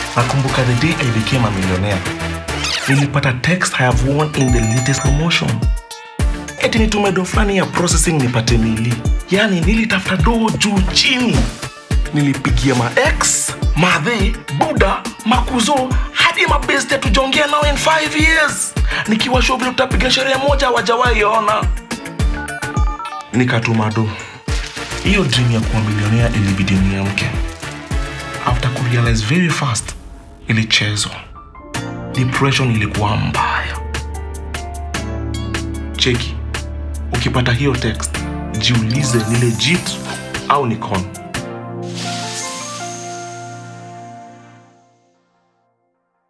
nakumbuka the day i became a millionaire nilipata text i have won in the latest promotion eti nitume do fulani ya processing nipate mili yaani nilitafuta doo juu chini nilipigia maex madhe buda makuzo hadi mabeste tujongea nao in 5 years nikiwa show vile tutapiga sherehe moja wajawahi ona nikatuma do hiyo dream ya kuwa milionea ilibidi niamke after kurealize very fast ilichezwa depression ilikuwa mbaya cheki ukipata hiyo text jiulize ni legit au ni con